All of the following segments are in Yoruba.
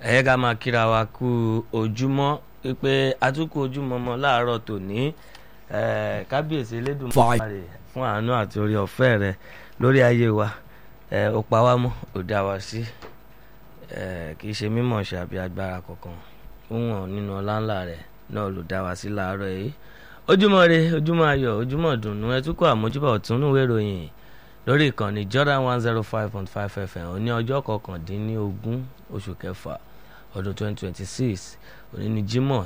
ẹ̀yẹ́ ká máa kíra wa kú ojúmọ́ pé atukọ̀ ojúmọ́ mọ́ láàárọ̀ tòní eh, kábíyèsí elédùnmarè fún àánú àti orí ọ̀fẹ́ rẹ lórí ayé wa eh, ó pa wá mọ́ ó dá wa sí eh, kì í ṣe mímọ̀ ṣe àbí agbára kankan ó wọ̀n nínú ọláńlá rẹ̀ náà ló dá wa sí láàárọ̀ yìí ojúmọ́ re ojúmọ́ ayọ̀ ojúmọ́ dùnú ẹ tún kọ́ àmójúbà ọ̀tún níwèé ìròyìn lórí ìkànnì Jordan one zero five point five FM òní ọjọ́ kọkàndínlógún oṣù kẹfà ọdún twenty twenty six òní ni Jímọ̀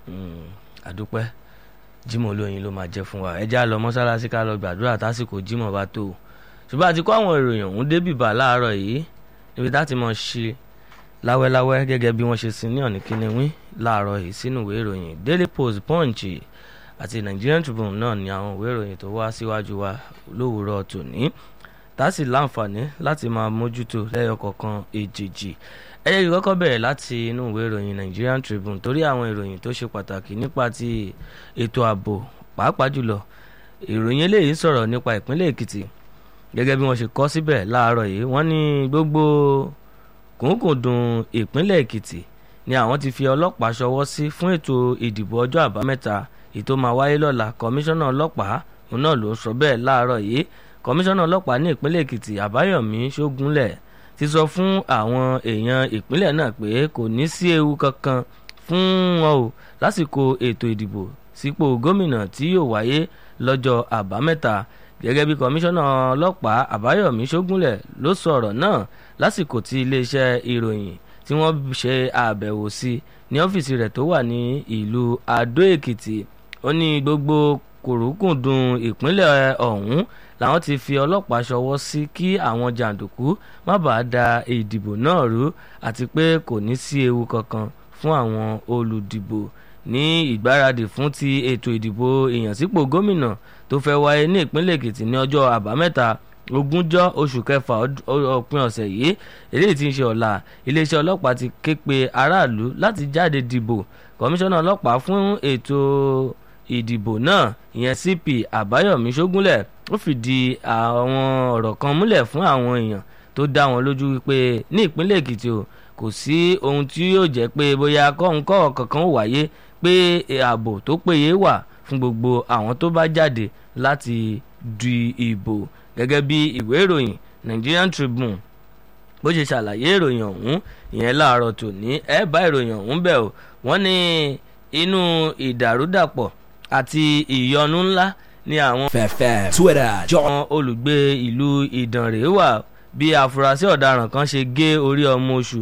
àdúpẹ́ Jímọ̀ olóyin ló máa jẹ́ fún wa ẹ já lọ mọ́sálásí ká lọ gbàdúrà tásìkò Jímọ̀ bá tó ṣùgbọ́n àti kó àwọn ìròyìn ọ̀hún débìbà láàárọ̀ yìí níbi tá ti mọ̀ ṣe láwẹ́láwẹ́ gẹ́gẹ́ bí wọ́n ṣe sin ní ọ̀nì kínníwín láàárọ̀ yìí sínú ìwé ìròyìn Daily Post Punch àti Nigerian Tribune náà ni àwọn ìwé ìròyìn tó wá síwájú wa lówùúrọ̀ tòní tá a sì láǹfààní láti máa mójútó lẹ́yọ kọ̀ọ̀kan èjèèjì ẹ yẹ kí kọ́kọ́ bẹ̀rẹ̀ láti inú ìwé ìròyìn Nigerian Tribune torí àwọn ìròyìn tó ṣe pàtàkì nípa ti ètò ààbò pàápàá jùlọ ìròyìn eléyìí sọ̀rọ̀ nípa ìpínlẹ̀ Èkìtì gẹ́gẹ́ bí wọ́n ṣe kọ síbẹ̀ láàárọ̀ yìí wọ́n ní gbogbo kùnkùndùn ìpínlẹ̀ Èkìtì ni àwọn ti fi ọlọ́pàá ṣọwọ́ sí fún ètò ìdìbò ọjọ́ àbámẹ́ta ètò máa wáyé lọ́la kọmíṣánná ọlọ́pàá òun náà ló sọ bẹ́ẹ̀ láàárọ̀ yìí kọmíṣánná ọlọ́pàá ní ìpínlẹ̀ Èkìtì Àbáyọ̀mí Ṣógúnlẹ̀ ti sọ fún àwọn èèyàn ìpínlẹ̀ náà pé kò ní sí ewu kankan fún wọn o lásìkò ètò ìdìbò sípò gómìnà tí yóò wáyé lọ́jọ́ àbámẹ́ta gẹ́gẹ́ bí kọmíṣánná ọlọ́pàá Àbáyọ̀mí Ṣógúnlẹ̀ ló sọ ọ̀rọ̀ náà lásìkò tí iléeṣẹ́ ìròyìn tí wọ́n ṣe àbẹ̀wò sí ní ọ́fíìsì rẹ̀ tó wà ní ìlú Adó Èkìtì ó ní gbogbo kòrókùndùn ìpínlẹ̀ ọ̀hún làwọn ti fi ọlọ́pàá ṣọwọ́ sí kí àwọn jàǹdùkú má bàa da ìdìbò náà rú àti pé kò ní sí ewu kankan fún àwọn olùdìbò ní ìgbáradì fún ti ètò ìdìbò ìyànsípò gómìnà tó fẹ́ wáyé ní ìpínlẹ̀ Èkìtì ní ọjọ́ àbámẹ́ta ogúnjọ́ oṣù kẹfà òpin ọ̀sẹ̀ yìí eléyìí tí ń ṣe ọ̀la iléeṣẹ́ ọlọ́pàá ti ké pe aráàlú láti jáde dìbò kọmíṣánná ọlọ́pàá fún ètò ìdìbò náà ìyẹn CP Àbáyọ̀mí Ṣógúnlẹ̀ ó fìdí àwọn ọ̀rọ̀ kan múlẹ̀ fún àwọn èèyàn tó dá wọn lójú wípé ní ìpínlẹ̀ Èkìtì o kò sí ohun tí yóò jẹ́ pé bóyá kọ́ńkọ́ kankan wáyé pé ààbò tó péye wà fún gbogbo àwọn tó bá jáde láti du ìbò gẹ́gẹ́ bí ìwé ìròyìn Nigerian Tribune bó ṣe ṣàlàyé ìròyìn ọ̀hún ìyẹn láàárọ̀ tòní ẹ bá ìròyìn ọ̀hún bẹ̀ o wọ́n ní inú ìdàrúdàpọ̀ àti ìyọnu ńlá ni àwọn. fẹ̀fẹ̀ Twitter jọ. àwọn olùgbé ìlú Ìdànrè wà bí afurasí ọ̀daràn kan ṣe gé orí ọmọ oṣù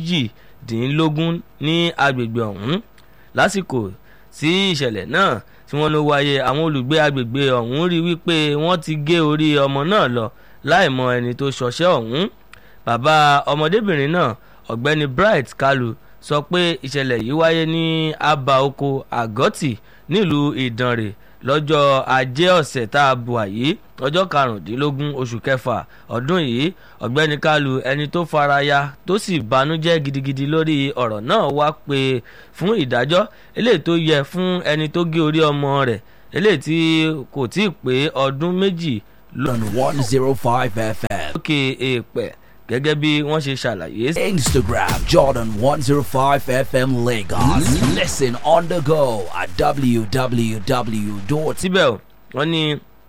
méjìdínlógún ní agbègbè ọ̀hún lásìkò sí ìṣẹ̀lẹ̀ náà tí wọ́n ló wáyé àwọn olùgbé agbègbè ọ̀hún rí wípé wọ́n ti gé orí ọmọ náà lọ láì mọ ẹni tó ṣọṣẹ́ ọ̀hún bàbá ọmọdébìnrin náà ọ̀gbẹ́ni Bright Kalu sọ pé ìṣẹ̀lẹ̀ yìí wáyé ní abba oko àgọ́tì nílùú Ìdànrè lọ́jọ́ ajé ọ̀sẹ̀ tá a bù àyí ọjọ́ karùndínlógún oṣù kẹfà ọdún yìí ọ̀gbẹ́ni Kalu ẹni tó faraya tó sì banújẹ́ gidigidi lórí ọ̀rọ̀ náà wá pé fún ìdájọ́ eléyìí tó yẹ fún ẹni tó gé orí ọmọ rẹ̀ eléyìí tí kò tí ì pé ọdún méjì on one zero five FM. lókè èèpẹ̀ gẹ́gẹ́ bí wọ́n ṣe ṣàlàyé. Instagram Jordan one zero five FM Lagos. Listen on the go at www. síbẹ̀ wọ́n ní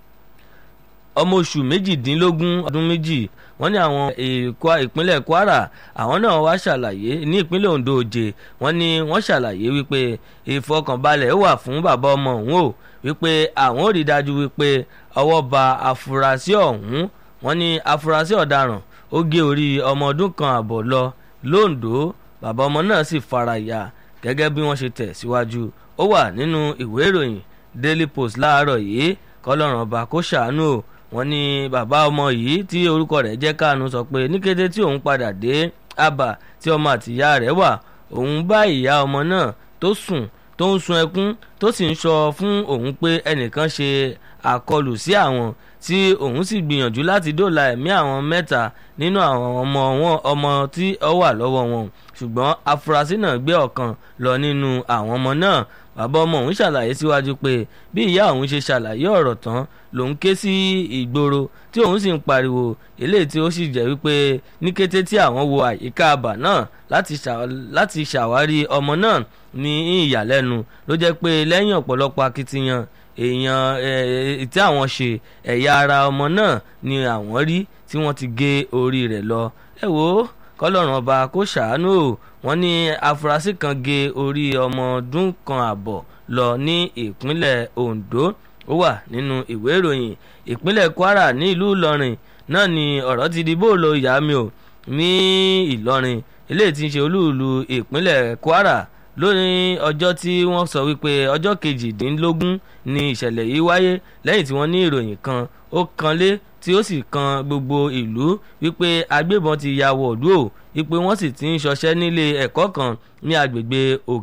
ọmọ oṣù méjìdínlógún ọdún méjì wọ́n ní àwọn èkó ìpínlẹ̀ Kwara àwọn náà wá ṣàlàyé ní ìpínlẹ̀ Ondo Òjè wọ́n ní wọ́n ṣàlàyé wípé ìfọkànbalẹ̀ wà fún bàbá ọmọ òun o wípé àwọn ò rí dájú wípé ọwọ́ ba afurasí ọ̀hún wọ́n ní afurasí ọ̀daràn ó gé orí ọmọ ọdún kan àbọ̀ lọ londo bàbá ọmọ náà sì fara ya gẹ́gẹ́ bí wọ́n ṣe tẹ̀ síwájú ó wà nínú ìwé ìròyìn Daily Post láàárọ̀ yìí kọ́lọ́run ọba kó ṣàánú o wọ́n ní bàbá ọmọ yìí tí orúkọ rẹ̀ jẹ́ Kánú sọ pé ní kété tí òun padà dé Aba tí ọmọ àtìyá rẹ̀ wà òun bá ìyá ọmọ náà tó sùn tó ń sun ẹkún tó sì ń sọ fún òun pé ẹnìkan ṣe àkọlù sí àwọn tí òun sì gbìyànjú láti dóòlà ẹ̀mí àwọn mẹ́ta nínú àwọn ọmọ wọn ọmọ tí ó wà lọ́wọ́ wọn ṣùgbọ́n afurasí náà gbé ọ̀kan lọ nínú àwọn ọmọ náà bàbá ọmọ òun ṣàlàyé síwájú pé bí ìyá òun ṣe ṣàlàyé ọ̀rọ̀ tán lòun ké sí ìgboro tí òun sì ń pariwo eléyìí tí ó sì jẹ́ wípé ní kété tí àwọn wo àyíká àbà náà láti ṣàwárí ọmọ náà ní ìyàlẹ́nu ló jẹ́ pé lẹ́yìn ọ̀pọ̀lọpọ̀ akitiyan èèyàn tí àwọn ṣe ẹ̀yà ara ọmọ náà ni àwọn rí tí wọ́n ti gé orí rẹ̀ lọ ẹ wò ó kọlọ́run ọba kó ṣàánú o wọ́n ní afurasí kan gé orí ọmọ ọdún kan àbọ̀ lọ ní ìpínlẹ̀ Ondo ó wà nínú ìwé ìròyìn ìpínlẹ̀ Kwara ní ìlú Ìlọrin náà ni ọ̀rọ̀ ti di bóòlù ìyá mi ò ní Ìlọrin eléyìí tí ń ṣe olúùlú ìpínlẹ̀ Kwara lórí ọjọ́ tí wọ́n sọ wípé ọjọ́ kejìdínlógún ni ìṣẹ̀lẹ̀ yìí wáyé lẹ́yìn tí wọ́n ní ìròyìn kan ó kanlé tí ó sì kan gbogbo ìlú wípé agbébọn ti ya wọ̀lú ò wípé wọ́n sì ti ń ṣọṣẹ́ nílé ẹ̀kọ́ kan ní agbègbè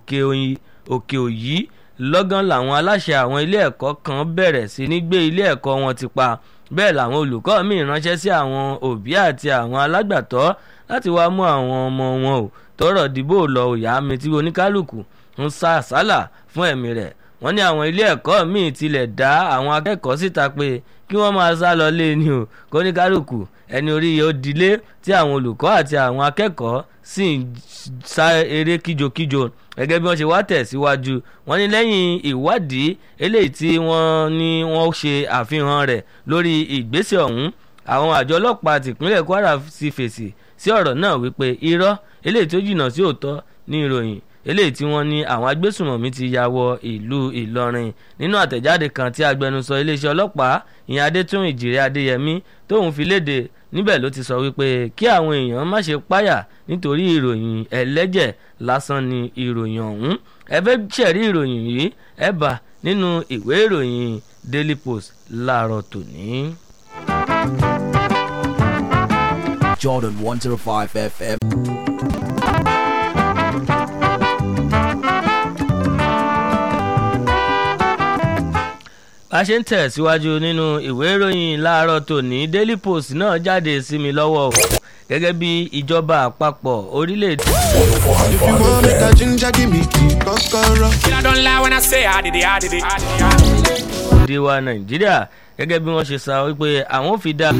òkè òyí lọ́gán làwọn aláṣẹ àwọn ilé ẹ̀kọ́ kan bẹ̀rẹ̀ sí ní gbé ilé ẹ̀kọ́ wọn ti pa bẹ́ẹ̀ làwọn olùkọ́ míì ránṣẹ́ sí àwọn òbí àti àwọn alágbàtọ́ láti wá mú àwọn ọmọ wọn ò tọrọ dìbò lọ òyà mi tí oníkálukú ń sá àsálà fún ẹ̀mí rẹ̀ wọ́n ní àwọn ilé ẹ̀kọ́ míì tilẹ̀ dá àwọn akẹ́kọ̀ọ́ síta pé kí wọ́n máa sá lọ lé ní o kóníkálukú ẹni orí yìí ó dilé tí àwọn olùkọ́ àti àwọn akẹ́kọ̀ọ́ sì ń sá eré kíjokíjo gẹ́gẹ́ bí wọ́n ṣe wá tẹ̀síwájú wọ́n ní lẹ́yìn ìwádìí eléyìí tí wọ́n ní wọ́n ṣe àfihàn rẹ̀ lórí ìgbésẹ̀ ọ̀hún àwọn àjọ ọlọ́pàá tìpínlẹ̀ Kwara sì fèsì sí ọ̀rọ̀ náà wípé irọ́ eléyìí tó jìnnà sí òótọ́ ní ìròyìn eléyìí tí wọ́n ní àwọn agbésùmọ̀mí ti ya wọ ìlú Ìlọrin nínú àtẹ̀jáde kan tí agbẹnusọ iléeṣẹ́ ọlọ́pàá ìyẹn Adétún Ìjìrè Adéyẹmí tóun fi léde níbẹ̀ ló ti sọ wípé kí àwọn èèyàn má ṣe páyà nítorí ìròyìn ẹlẹ́jẹ̀ lásán ni ìròyìn ọ̀hún ẹ fẹ́ ṣẹ̀rí ìròyìn yìí ẹ bá nínú ìwé ìròyìn Daily Post láàárọ̀ tòní. Jordan 105 FM. bá a ṣe ń tẹ̀síwájú nínú ìwé ìròyìn láàárọ̀ tòní Daily Post náà jáde sí mi lọ́wọ́ o gẹ́gẹ́ bí ìjọba àpapọ̀ orílẹ̀-èdè. If you want make a ginger, give me tea, kokoro. I don't lie when I say I did it, I did it, I did it. èdè wa nàìjíríà gẹ́gẹ́ bí wọ́n ṣe sọ wípé àwọn fi dá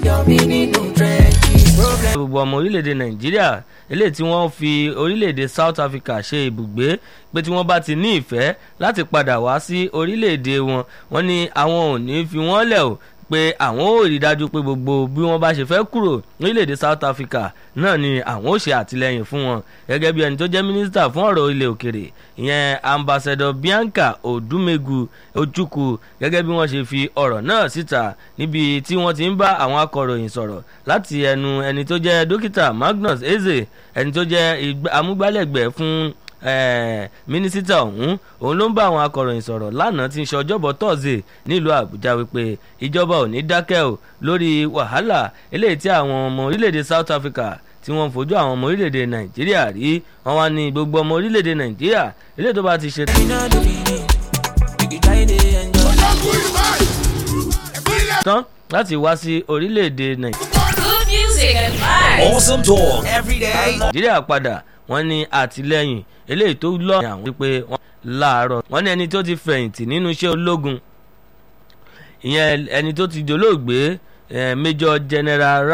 gbogbo ọmọ orílẹ̀-èdè nàìjíríà eléyìí tí wọ́n fi orílẹ̀-èdè South Africa ṣe ibùgbé pé tí wọ́n bá ti ní ìfẹ́ láti padà wá sí orílẹ̀-èdè wọn wọ́n ní àwọn ò ní fi wọ́n lẹ̀ o pé àwọn ò rí dájú pé gbogbo bí wọ́n bá ṣe fẹ́ kúrò orílẹ̀-èdè South Africa náà ni àwọn ò ṣe àtìlẹ́yìn fún wọn gẹ́gẹ́ bí ẹni tó jẹ́ mínísítà fún ọ̀rọ̀ ilẹ̀ òkèrè ìyẹn ambassador Bianca Odumegu Ojukwu gẹ́gẹ́ bí wọ́n ṣe fi ọ̀rọ̀ náà síta níbi tí wọ́n ti ń bá àwọn akọ̀ròyìn sọ̀rọ̀ láti ẹnu ẹni tó jẹ́ dókítà Magnus Eze ẹni tó jẹ́ amúgbálẹ́gbẹ̀ẹ́ fún mínísítà ọ̀hún òun ló ń bá àwọn akọ̀ròyìn sọ̀rọ̀ lánàá tí ń ṣe ọjọ́bọ̀ tọ́sídẹ̀ẹ́ nílùú àbújá wípé ìjọba ò ní dákẹ́ o lórí wàhálà eléyìí tí àwọn ọmọ orílẹ̀-èdè south africa tí wọ́n fojú àwọn ọmọ orílẹ̀-èdè nàìjíríà rí wọ́n wá ní gbogbo ọmọ orílẹ̀-èdè nàìjíríà eléyìí tó bá ti ṣe. tán láti wá sí orílẹ̀-èdè nàìjíríà. Good music and vibes. Awesome talk every day. nàìjíríà padà wọ́n ní àtìlẹ́yìn eléyìí tó lọ àwọn wípé wọ́n láàárọ̀ wọ́n ní ẹni tó ti fẹ̀yìntì nínú iṣẹ́ ológun ìyẹn ẹni tó ti dolóògbé eh, Major General